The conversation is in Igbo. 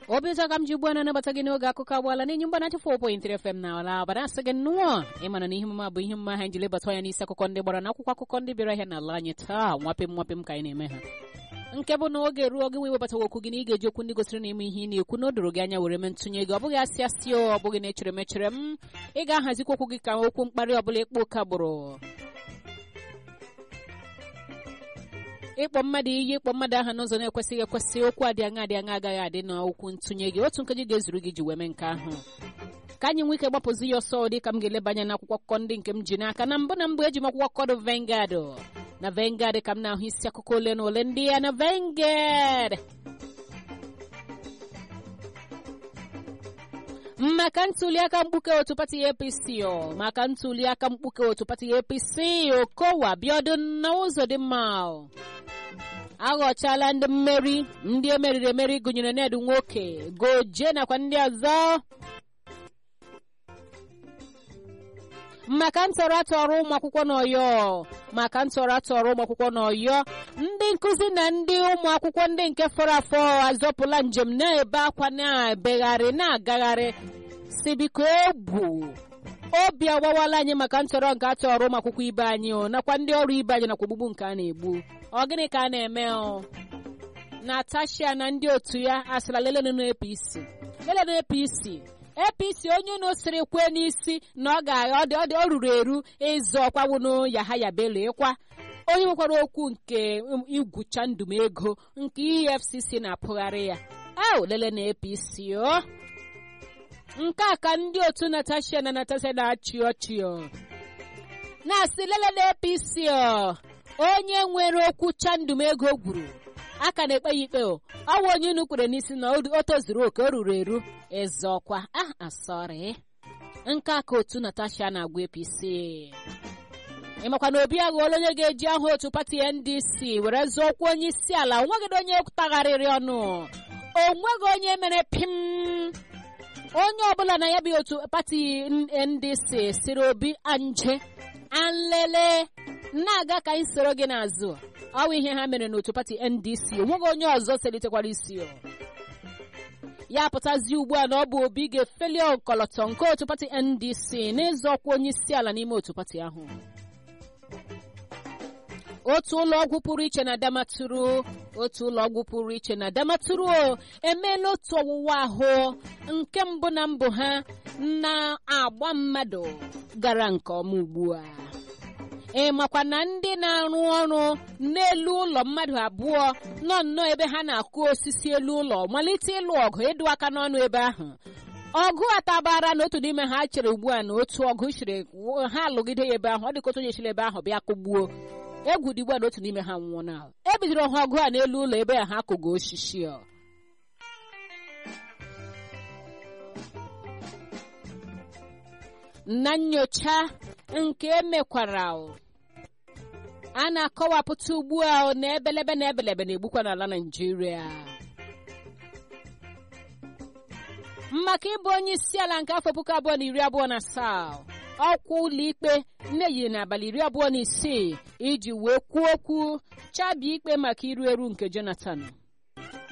obi ụtọ ka m ji ugbu a na-anabata gị n'oge akụkọ agbaala n'enyi mgbanachi 4.3 FM na ala abada asị gị nnụọ ịmana na ihe omume a bụ ihe mma ha ji lebata anya n'isi akụkọ ndị gbara n'akwụkwọ akụkọ ndị bịara ahịa n'ala anyị taa nwapịm nwapịm ka anyị na-eme ha nke bụ na oge ruo gị wee webatawa okwu gị na ị ga-eji okwu ndị gosiri na ime ihe ị na-ekwu na o doro gị anya were mee ntụnye gị ọ bụghị asị asị o ọ bụghị na echere m echere m ị ga-ahazikwa okwu gị ka okwu mkparị ọbụla ịkpọ ụka gbụrụ ịkpọ mmadụ iyi ịkpọ mmadụ aha n'ụzọ na-ekwesịghị ekwesị okwu adị aṅa adị aṅa agaghị adị n'okwu ntụnye gị otu nkeji ga-ezuru gị ji wee mee nke ahụ ka anyị nwee ike gbapụzi ya ọsọ dị ka m ga-eleba anya n'akwụkwọ akụkọ ndị nke m ji n'aka na mbụ na mbụ eji m akwụkwọ akụkọ dị Vanguard na Vanguard ka m na-ahụ isi akụkọ ole na ole ndị ya na Vanguard maka ntuliaka mkpuke otu pati APC o maka ntuliaka mkpuke otu pati APC Okowa Biodun na Uzodimma aghọchala ndị mmeri ndị emeriri emeri gụnyere Ned nwoke goje nakwa ndị ọzọ maka ntọrọ atọrọ ụmụ akwụkwọ n'Ọyọ maka ntọrọ atọrọ ụmụ akwụkwọ n'Ọyọ ndị nkụzi na ndị ụmụ akwụkwọ ndị nke fọrọ afọ azọpụla njem na-ebe akwa na-ebegharị na-agagharị si biko egwu obi agbawala anyị maka ntọrọ nke atọrọ ụmụ akwụkwọ ibe anyị o nakwa ndị ọrụ ibe anyị nakwa ogbugbu nke a na-egbu ọ gịnị ka a na-eme o Natasha na ndị otu ya asịla lelenu APC lelenu APC APC onye unu siri kwee n'isi na ọ ga-agha ọ dị ọ ruru eru ịzụ ọkwa wunu Yahaya Bello ịkwa onye nwekwara okwu nke igwucha ndụm ego nke EFCC na-apụgharị ya ahụ lele na APC o nke a ka ndị otu Natasha na Natasha na-achị ọchị o na-asị lele na APC o onye nwere okwu chandum ego gwuru aka na-ekpe ya ikpe o ọ bụ onye unu kwere n'isi na o tozuru oke o ruru eru eze ọkwa ah asọrị nke a ka otu Natasha na-agwa APC ịmakwa na obi aghọọla onye ga-eji aha otu pati NDC were zụọ okwu onye isi ala onweghị onye tagharịrị ọnụ onweghị onye mere pim onye ọbụla na ya bụ otu pati NDC siri obi anje anlele na-aga ka anyị soro gị n'azụ ọ bụ ihe ha mere n'otu pati NDC onweghị onye ọzọ selitekwara isi ya pụtazi ugbu a na ọ bụ obi ga-efeli ọkọlọtọ nke otu pati NDC n'ịzọ ọkwa onye isi ala n'ime otu pati ahụ otu ụlọ ọgwụ pụrụ iche na Damaturu otu ụlọ ọgwụ pụrụ iche na Damaturu emeela otu ọwụwa ahụ nke mbụ na mbụ ha na-agba mmadụ gara nke ọma ugbu a ị makwa na ndị na-arụ ọrụ n'elu ụlọ mmadụ abụọ nọ nnọọ ebe ha na-akụ osisi elu ụlọ malite ịlụ ọgụ ịdụ aka n'ọnụ ebe ahụ ọgụ atabara na otu n'ime ha chere ugbu a na otu ọgụ chiri ha alụgide ya ebe ahụ ọ dị ka otu onye chiri ebe ahụ bịa kụgbuo egwu dị ugbu a na otu n'ime ha nwụọ na ebidoro ha ọgụ a n'elu ụlọ ebe a ha kụgo osisi ọ na nyocha nke emekwara a na-akọwapụta ugbu a na ebelebe na ebelebe na-egbukwa n'ala Naịjirịa maka ịbụ onye isi ala nke afọ puku abụọ na iri abụọ na asaa ọkwa ụlọikpe na-eyiri n'abalị iri abụọ na isii iji wee kwuo okwu chabie ikpe maka iru eru nke Jonathan